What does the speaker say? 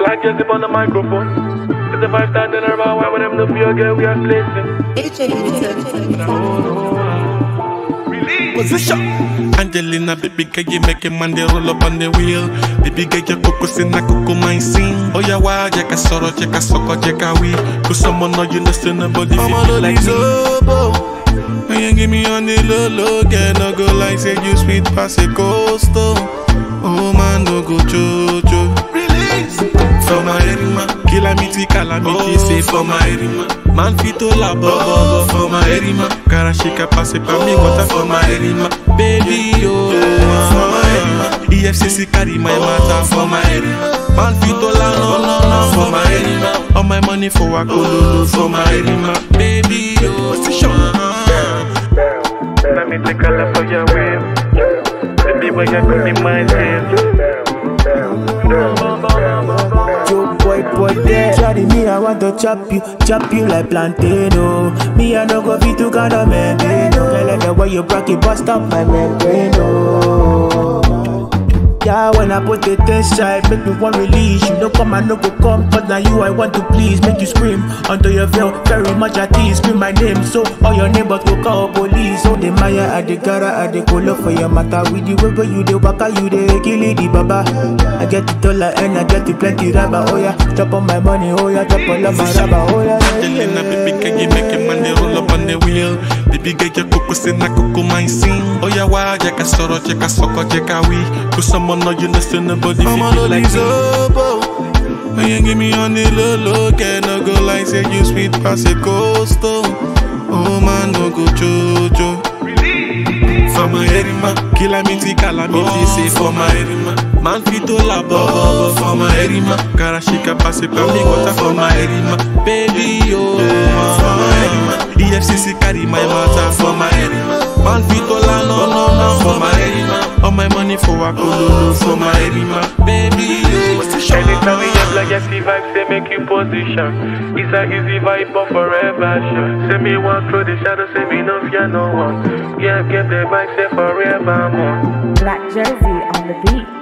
like Jesse on the microphone. It's a five star dinner bar, why would them no feel girl we are placing? Position. Angelina, baby girl, you make a man they roll up on the wheel. Baby girl, your coco in a coco mine sing. Oh yeah, why? Jacka soro, jacka soko, jacka we. Cause someone know you know, so nobody feel like me. When you give me on the low low, girl, no go like say you sweet pass a coastal. Oh man, no go jojo. Release for my erima, calamity, calamity, say for my erima. Man fit to la bobo for my erima. Cara shake pass it for me, water for my erima. Baby, oh, for my erima. EFCC carry my matter for my erima. Man fit to la no no no for my erima. All my money for a cololo for my erima. Baby, oh, position. Let me take a look for your wave. Baby, when you come in my head. Yo, boy, boy, there. Shawty, me, I want to chop you, chop you like plantain, oh. Me, I no go fit to kind of maintain, oh. Girl, like the way you rock it, bust up my membrane, oh. Yeah, when I put it inside, make me one release. You know, come and no go come, but now you I want to please. Make you scream under your veil, very much at ease. Scream my name, so all your neighbors go call police. So the Maya, I the gara, I the colo for your matter. With the way where you the waka, you the kill it, the baba. I get the dollar and I get the plenty rubber. Oh yeah, chop on my money, oh yeah, chop all of my rubber. Oh yeah, Angelina, baby girl, you make a man they roll up on the wheel. Baby girl, your coco in a coco mine sing. Oh yeah, why? Jacka soro, jacka soko, jacka we. Cause someone know you know, so nobody feel like me. When you give me on the low low, girl, no go like say you sweet pass a coastal. Oh man, no go jojo. For my erima, calamity, calamity, say for my erima. Man fit to la bobo for my erima. Cara shika pass it for me, water for my erima. Baby, oh, for my erima. EFCC carry my matter for my erima. Man fit to la no no no for my erima. All my money for a cololo for my erima. Baby, oh, Anytime we have like Jesse vibe, say make you position. It's a easy vibe, but forever sure. Say me walk through the shadow, say me no fear no one. Yeah, get the vibe, say forever more. Black Jersey on the beat.